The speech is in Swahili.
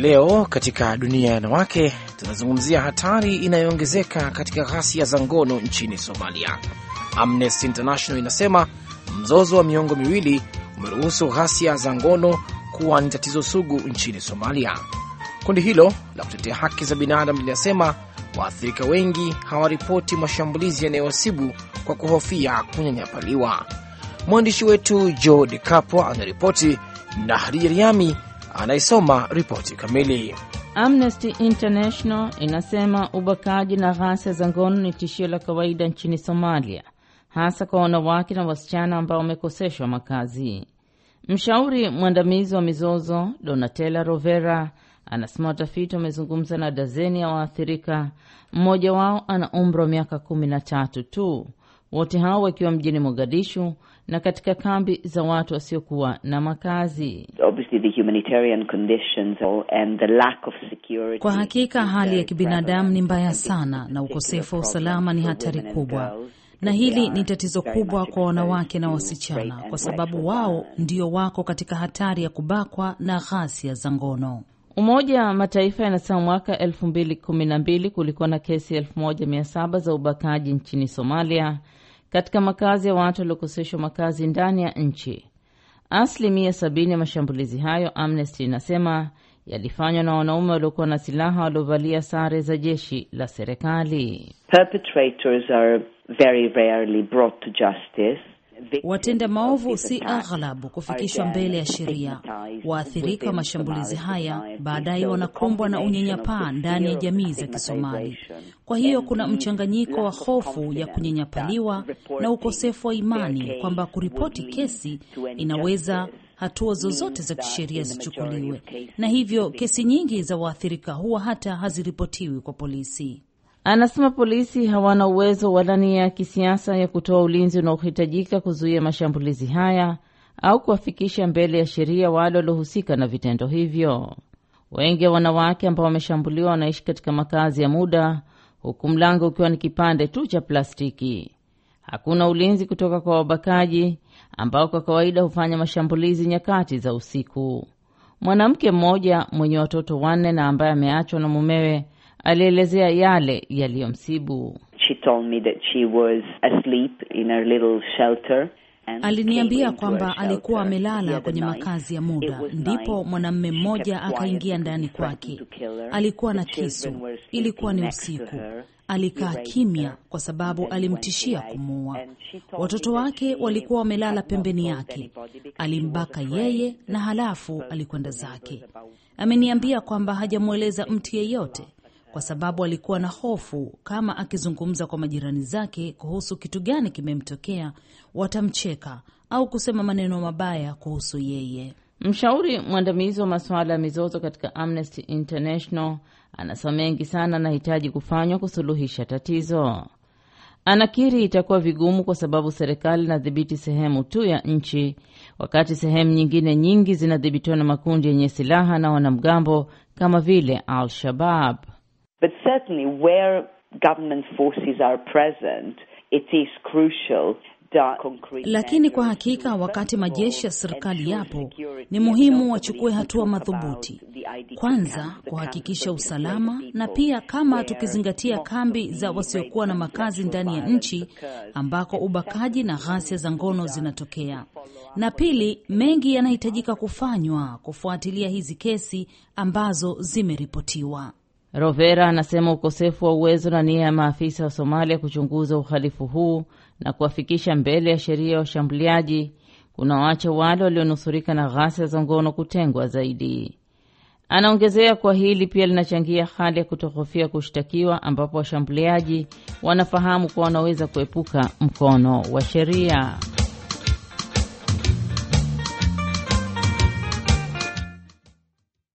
Leo katika dunia ya wanawake tunazungumzia hatari inayoongezeka katika ghasia za ngono nchini Somalia. Amnesty International inasema mzozo wa miongo miwili umeruhusu ghasia za ngono kuwa ni tatizo sugu nchini Somalia. Kundi hilo la kutetea haki za binadamu linasema waathirika wengi hawaripoti mashambulizi yanayowasibu kwa kuhofia kunyanyapaliwa. Mwandishi wetu Joe De Capo anaripoti na Hadija Riami anaisoma ripoti kamili. Amnesty International inasema ubakaji na ghasia za ngono ni tishio la kawaida nchini Somalia, hasa kwa wanawake na wasichana ambao wamekoseshwa makazi. Mshauri mwandamizi wa mizozo Donatella Rovera anasema watafiti wamezungumza na dazeni ya waathirika, mmoja wao ana umri wa miaka kumi na tatu tu, wote hao wakiwa mjini Mogadishu na katika kambi za watu wasiokuwa na makazi. Kwa hakika hali ya kibinadamu ni mbaya sana na ukosefu wa usalama ni hatari kubwa, na hili ni tatizo kubwa kwa wanawake na wasichana, kwa sababu wao ndio wako katika hatari ya kubakwa na ghasia za ngono. Umoja wa Mataifa yanasema mwaka elfu mbili kumi na mbili kulikuwa na kesi elfu moja mia saba za ubakaji nchini Somalia katika makazi ya watu waliokoseshwa makazi ndani ya nchi. Asilimia sabini ya mashambulizi hayo, Amnesty inasema yalifanywa na wanaume waliokuwa na silaha waliovalia sare za jeshi la serikali. Watenda maovu si aghalabu kufikishwa mbele ya sheria. Waathirika wa mashambulizi haya baadaye wanakumbwa na unyanyapaa ndani ya jamii za Kisomali. Kwa hiyo kuna mchanganyiko wa hofu ya kunyanyapaliwa na ukosefu wa imani kwamba kuripoti kesi inaweza hatua zozote za kisheria zichukuliwe, na hivyo kesi nyingi za waathirika huwa hata haziripotiwi kwa polisi. Anasema polisi hawana uwezo wala nia ya kisiasa ya kutoa ulinzi unaohitajika kuzuia mashambulizi haya au kuwafikisha mbele ya sheria wale waliohusika na vitendo hivyo. Wengi wa wanawake ambao wameshambuliwa wanaishi katika makazi ya muda, huku mlango ukiwa ni kipande tu cha plastiki. Hakuna ulinzi kutoka kwa wabakaji ambao kwa kawaida hufanya mashambulizi nyakati za usiku. Mwanamke mmoja mwenye watoto wanne na ambaye ameachwa na mumewe alielezea yale yaliyomsibu. Aliniambia kwamba alikuwa amelala kwenye makazi ya muda, ndipo mwanamume mmoja akaingia ndani kwake. Alikuwa na kisu, ilikuwa ni usiku. Alikaa kimya kwa sababu alimtishia kumuua. Watoto wake walikuwa wamelala pembeni yake. Alimbaka yeye na halafu alikwenda zake. Ameniambia kwamba hajamweleza mtu yeyote kwa sababu alikuwa na hofu kama akizungumza kwa majirani zake kuhusu kitu gani kimemtokea, watamcheka au kusema maneno mabaya kuhusu yeye. Mshauri mwandamizi wa masuala ya mizozo katika Amnesty International anasema mengi sana anahitaji kufanywa kusuluhisha tatizo. Anakiri itakuwa vigumu kwa sababu serikali inadhibiti sehemu tu ya nchi, wakati sehemu nyingine nyingi zinadhibitiwa na makundi yenye silaha na wanamgambo kama vile Al-Shabab. But certainly where government forces are present, it is crucial lakini kwa hakika wakati majeshi ya serikali yapo, ni muhimu wachukue hatua madhubuti, kwanza kuhakikisha usalama, na pia kama tukizingatia kambi za wasiokuwa na makazi ndani ya nchi ambako ubakaji na ghasia za ngono zinatokea, na pili, mengi yanahitajika kufanywa kufuatilia hizi kesi ambazo zimeripotiwa. Rovera anasema ukosefu wa uwezo na nia ya maafisa wa Somalia kuchunguza uhalifu huu na kuwafikisha mbele ya sheria ya washambuliaji kunawaacha wale walionusurika na ghasia za ngono kutengwa zaidi. Anaongezea kuwa hili pia linachangia hali ya kutohofia kushtakiwa, ambapo washambuliaji wanafahamu kuwa wanaweza kuepuka mkono wa sheria.